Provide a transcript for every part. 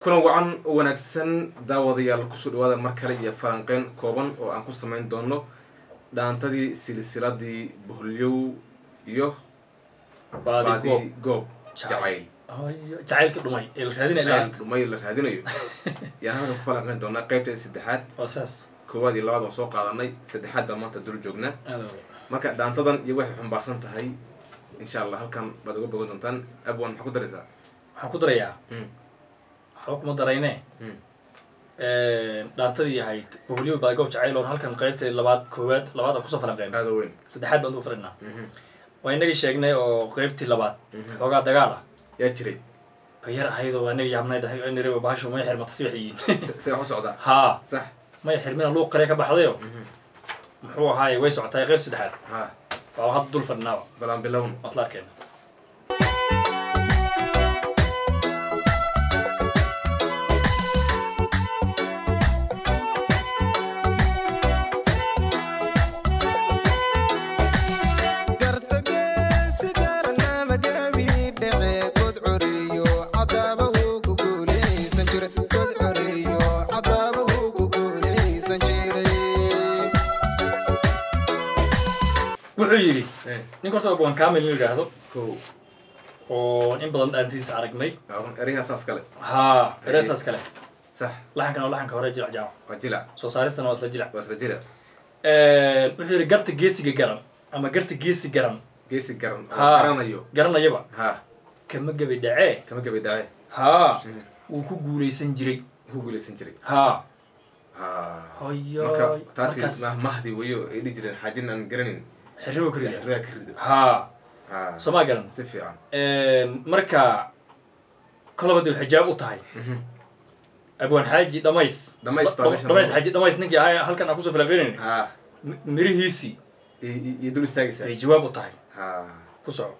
kulan wacan oo wanaagsan daawadayaal kusoo dhawaada mar kale iyo falanqeyn kooban oo aan ku samayn doono dhaantadii silsiladii boholyow iyo baadi baadi goob goob Jacayl. jacayl Hooyo, jacaylka dhumay ee la raadinaya jacayl dhumay la raadinayo yaan halkan ku falanqeyn doonaa qaybteeda saddexaad waa saas koowaad iyo labaad waan soo qaadanay saddexaad baa maanta dul joognaa aad wey. marka dhaantadan iyo waxay xumbaarsan tahay insha allah halkan baad uga bogan doontaan abwan maxaa ku daraysaa waxaan ku darayaa Mm, waxba kuma darayne mm. dhaantadii ahayd boholyo baadi goob jacayl oon halkan qaybta labaad koowaad labaad aan kusoo falanqeyn aada weyn saddexaad baan u fadhinaa Mhm, waa inagii sheegnay oo qaybtii labaad mhm. xoogaa dagaal ah yaa jiray bayar ahayd oo inagii yaabnayd nire bahashu maya xirmata si wax yihiin Se- see wax u socdaa haa sax maya xirmina luuq kale ka baxdayo Mhm. muxuu ahaaye way socotaay qayb saddexaad ha waa hadda dul fadhinaaba balaan bilown waa isla arkeen gartageesi garanama gabi dhece god coriyo cadaaba wuu ku guulaysan jire god coriyo cadaaba wuu ku guulaysan jiray wuxuu yidhi Eh, ninka horta abwan kamil in yidhaahdo kow oo in badan dhaantiisa aragnay Aaron, eryaha saas kale haa ereesaas kale sax laxankana waa laxanka hore jirac jaaco waa jilac soo saaristana waa isla jirac waa isla jira wuxuu yidhi garta geesiga garan ama garta geesi garan geesi garan oo Haa. garanayo garanayaba ha kama gebi dhacee kama gabi dhaaye haa Mhm. wuu ku guulaysan jiray ku guulaysan jiray haa ha hoyo marka taasi markaas mah- mahdi weyo ay dhihi jireen xaajin aan garanin xirribo kariya xirrigaa ka rido haa ha soo maa garan si fiican marka kolaba dee xijaab u tahay Mhm. abwaan xaaji dhamays Dhamays baa Dha- meeshan dhamays lagu- xaaji dhamays ninkii ahaa halkan aan kusoo filafinayn ha mirihiisii i- i- iyo dul istaagaysaa bay jawaab u tahay ha ku soco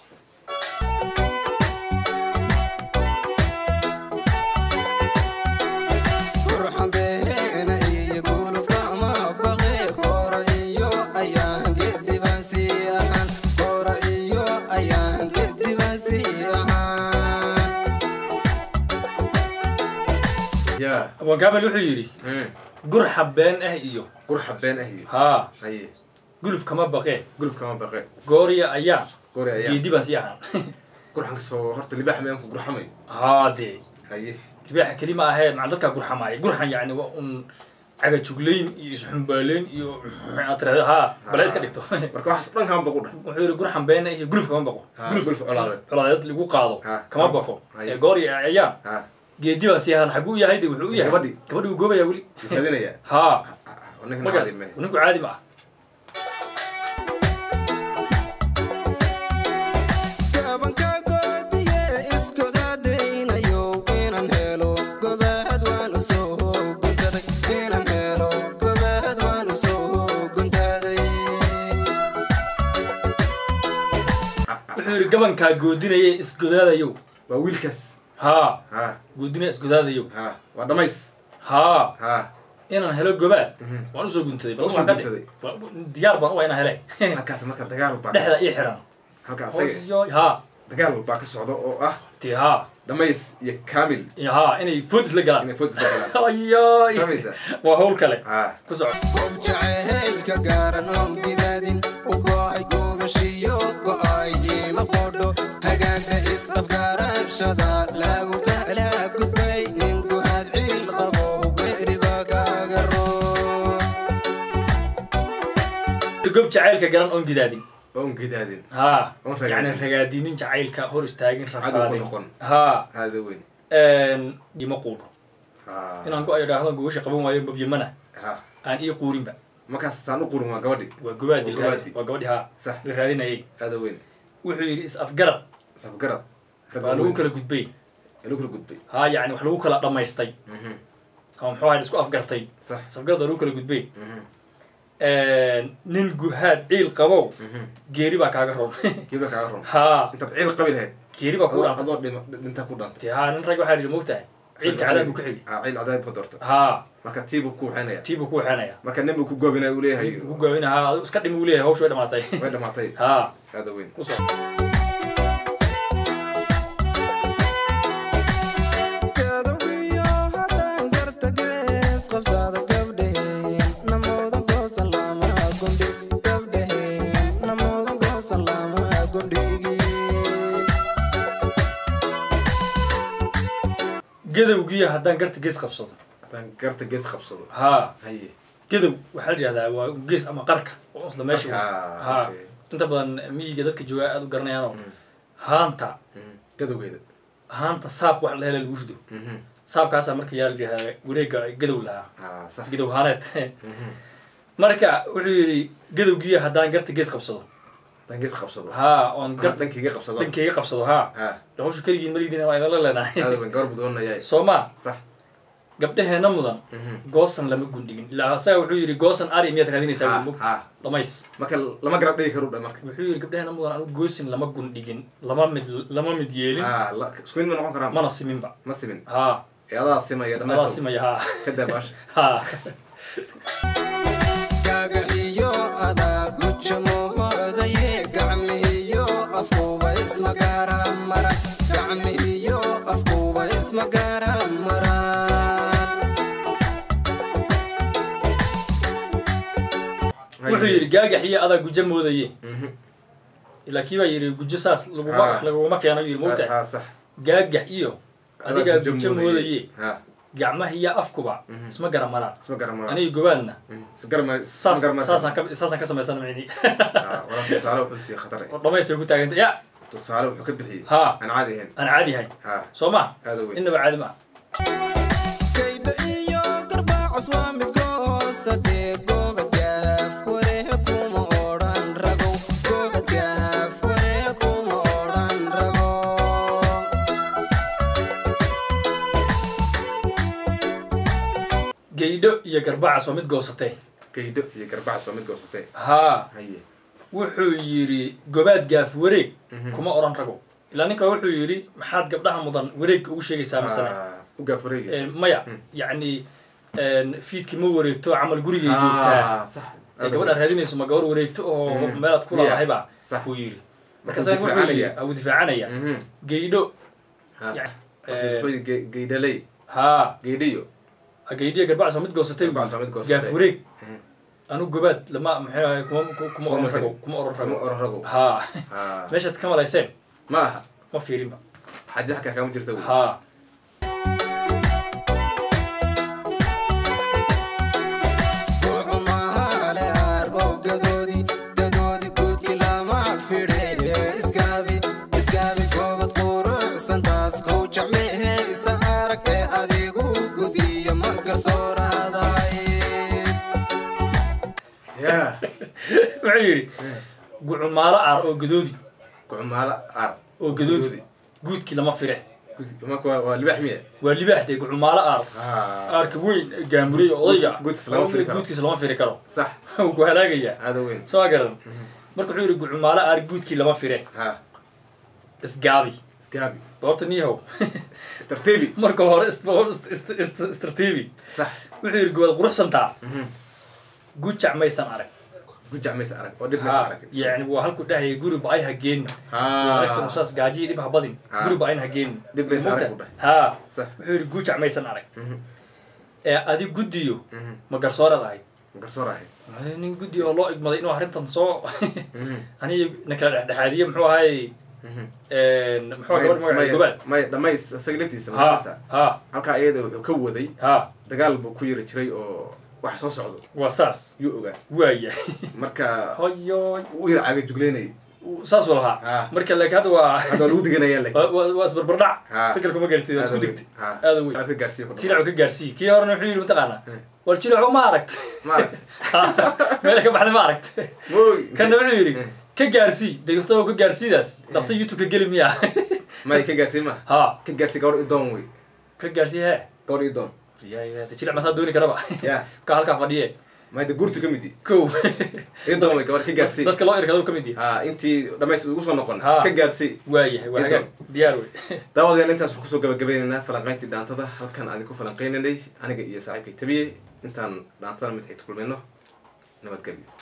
qurxan beena iyo gulufkama baqe koora iyo ayaan gedibaan sii ahaan koora iyo ayaan gedibaan sii ahaan yaa abwaan kaamil wuxuu yidhi Mm. gurxa been ah iyo qurxa been ah iyo haa haye guluf kama baqee guluf kama baqe goorya ayaa gori ayaa geedi baan sii ahaan gurxan kasoo horta libaax meeanku gurxamayo haa dee haye libaaxa kelima ahee maca dadkaa gurxamaaya gurxan yacni waa un cagajuglayn iyo isxumbaaleyn iyo aad tirahdo haa bala iska dhigto marka waxaas dhan kama baqu dhah wuxuu yidhi gurxan been ah iyo guluf kama baqo Ha, guluf colaadeed. colaadeed lagu qaado Ha, kama kama baqo baqo. Haye. ee goorya ayaa ha geedi baan sii ahaan xaguu yahay de wuxuu u yahay Gabadhii. gabadhii wuu goobaya weli wuu raadinayaa haa ninkan maga caadi mehe ninku caadi ma ah gabanka goodiye isgodadaynayo inaan helo gobaad waan u soo guntaday inaan helo gobaad waan u soo guntaday wuxuu yidhi gabankaa goodinaya isgodaadayow waa wiilkaas haa ha goodinaya isgodaadayow ha waa dhamays haa ha inaan helo gobaad Mhm. waan usoo guntaday bal Usoo waxaan ka guntaday. dhig Wa- diyaar baan u waa inaan hele halkaas marka dagaal baa dhexda ii xiran halka asaga Oyo, haa dagaal baa ka socda oo ah ti haa dhamays iyo kamil iyo haa inay foodis la galaan inay fotis la galaan ayoy Fahmaysaa? waa hawl kale ha ku soco qof jaceylka gaaran oon gidaadin u go'ay gubashiyo go'ay iima qodho hagaagta is-afgaarashada lagu dahlaa gudbay ninku hadciil qabo geeriba kaaga roo gob jacaylka garan oon gidaadin oon gidaadin haa Oon ragaadin. yani ragaadinin jacaylka hor istaagin Cadow ku rafaadin noqon. haa aada weyn ima quudho ha inaan go-ay idhaahdo gogosha qaban waayo babyamana ha aan ii quurinba markaas taan u qurin waa gabadhi waa gobaadi Waa gobaadi. waa gabadhi haa sax la raadinayay aada weyn wuxuu yidhi is-afgarad safgarad rag baa lagu waaweyn. kala gudbay lagu kala gudbay haa yacni wax lagu kala dhammaystay Mhm. ama muxuu ahay isku afgartay sax is-afgarad baa lagu kala gudbay Mhm. nin guhaad ciil qabow Mhm. geeri baa kaaga roon gibra kaaga ron haa intaad ciil qabi lahayd geeri baa kuu adoo dhaantay adoo dhima dhintaa ku dhantay ti haa nin rag waxaa yidhi moogtahay ciilka cadaab buu ku xigi ha ciil cadaab ku doorta haa marka tii buu ku waxaynaya tii buu ku waxeenaya marka nin buu ku goobinaya uu leeyahay ugu gaawinahaa adigu iska dhimi uu leeyahay hawshu way dhamaatay way dhamaatay haa aada weyn ku soo Gadowi gadowgiiya haddaan garta gees qabsado haddaan garta gees qabsado haa haye gadow waxaa la yihahdaa waa gees ama qarka oo isla meesha Ah, haa okay. inta badan miyiga dadka jooga aada u garanayaanoo Mm, haanta mm. gadowgeeda haanta saab wax la hela lagu rido Mhm. saabkaasaa marka yaa la yihahdaa wareega gadow lahaa Ah, sax gadow haaneed Mhm. marka wuxuu yidhi gadowgiiya haddaan garta gees qabsado haddaan gees qabsado haa oon gar gar dhankayga qabsado dhankayga qabsado haa ha hawshu keligiin malidiin waa idinla leenahay aada weyn gabar budoonayay soo maa sax gabdhaheenna mudan Mhm. goosan lama gundhigin ilaa asaga wuxuu yidhi goosan ari miyaad raadinaysaa Ha, mug ha. dhamays marka lama garab dhigi karo dha marka wuxuu yidhi gabdhaheenna mudan anigu goosin lama gundhigin lama mid lama mid yeelin ha la- isku mid ma noqon karaa mana siminba ma simin haa ee adaa simaya adaa dhamayso simaya haa ka daabaasha haa gagaxiyo adaa gujamohodaye gacmihiyo afkuba ismagaara mara gacmihiyo afkuba ismagaara mara wuxuu yidhi gaagax iyo adaa gujo moodaye Mhm. ilaa kii baa yidhi gujo saas laguma Ah. laguma keeno yidhi mogta ha sax gaagax iyo adigaa Adaa gujo moodaye ha gacmaha iyo afkuba Mhm. isma gara maraan isma garama aniga gobaadna isgarama saas saasaan ka saasaan ka samaysana micni wala tusaale wuxuu siiyey khatar eh. oo dhamaysay ku taaganta ya tusaale wuxuu ka bixiyey haa aan caadi ahayn aan caadi ahayn ha soo ma aada weyn innaba caadi ma kaydha iyo garbaacas waa mid goosadee goobad gaaf warehe kuma odhan ragow goobad gaaf warehe kuma odhan ragow geydho iyo garbacas oo mid goosatay gaydho iyo garbaca soo mid goosatay haa haye wuxuu yidhi gobaad gaaf wareeg Mhm. kuma odhan rago ilaa ninka wuxuu yidhi maxaad gabdhaha mudan wareeg ugu sheegaysaa masane Ah, u gaaf wareegaysa maya Mm. yacni fiidkii ma wareegto camal gurigay joogtaa Ah, sax ee gabadha raadinayso ma gabar wareegto oo Mhm. meelaad ku Miya. laadahayba Sax. buu yidhi Marka markaasa wuxuu yidhi difaacanaya. uu difaacanaya Mhm. geydho Ha. Ya- Marka eh, wuxuu yidhi ge- geydhaley haa geydhiyo geydhiya garbacas oo mid goosatay buu Garbacas oo mid yidhi. goosatay. gaaf wareeg Mhm. anu gobaad lama maxay ahaay kuma ku- kuma oran rago kuma oran kama rago oran rago haa Ha. meeshaad ka malayseen ma aha ma fiirinba xaji xakaa kama jirta wey. haa Kucumahale arrow gadoodi, gadoodi guudki lama fidhe. Isgaabi, isgaabi goobad quruxsan taas kow jecmehe isa arag ee adigu gudiya ma garsooraadaay. ya wuxuu yidhi gucumaalo aar oo gadoodi kucumaalo ar oo gadoodi guudkii lama fire marka waa waa libax miya waa libaax dee gucumaalo aar Ha. aarka weyn gaamurey oo odayga Guudkiis lama firi karo. guudkiisa lama firi karo sax wuu ku halaagayaa aada weyn soo garan marka wuxuu yidhi gucumaalo aar guudkii lama fire ha isgaabi isgaabi doorta niyahow istartiibi marka hore ist- ist- ist- istartiibi sax wuxuu yidhi gobaad quruxsantaa Mhm. gujac maysan arag gujac maysa arag oo dhib maysa ha arag yacni waa halkuu dhahayay guri ba-ay ha geenin wanaagsan ha usaas gaajiyi dhib ha badin Ha. guri ba-ayn ha geenin Dhib maysan arag buu dhahay. ha sax wuxuu yidhi gujac maysan arag Mhm. ee adi guddiyo Mhm. ma garsooreed ahayd garsoor ahay Ay, nin guddi oo loo igmaday inuu arrintan soo Mhm. aniga na kala dhexdhexaadiye muxuu ahay Mhm. muxuu ahaa gabadh magaceeda gobaad maya dhamays isaga laftiisa ha magaciisa ha halkaa iyada wuxuu ka waday ha dagaal buu ku yiri jiray oo wax soo socdo waa saas yuu ogaa waaya marka hoyo u yar caga jugleynayay saasuu lahaa ha marka laakiin hadda waa hadda waa lagu diganaya laakiin waa- waa waa isbarbardhac Ha. si kale kuma garatid waa isku Aada digtay weyn. Ha. aada weyn Waa ka gaarsiiye ku silacu ka gaarsiiye kii horena wuxuu yidhi mataqaanaa Hmm. war jilacu ma aragt maaragt meela ka baxday ma aragt mooy kana wuxuu yidhi Hmm. ka gaarsii degto ka gaarsiidaas dhaqsa youtube ka geli miya may ka gaarsiin ma ha ka gaarsiin gabadh idoon wey ka gaarsii hee gabadh idoon Ya, ya, de jilac masaa dooni karaba ya ka halkaa fadhiye may de guurtu ka mid yi kow idoon wey gabadh ka gaarsiin dadka loo irkado ka mid yahay ha intii dhamays ugu soo noqon Ha. ka gaarsii waayahay waa hagaag diyaar wey daawadayaal intaas waxaan kusoo gabagabeynaynaa falanqayntii dhaantada halkan aan ku falanqaynaynay aniga iyo saaxiibkay tabiye intaan dhaantada mid xigta kulmayno nabadgelyo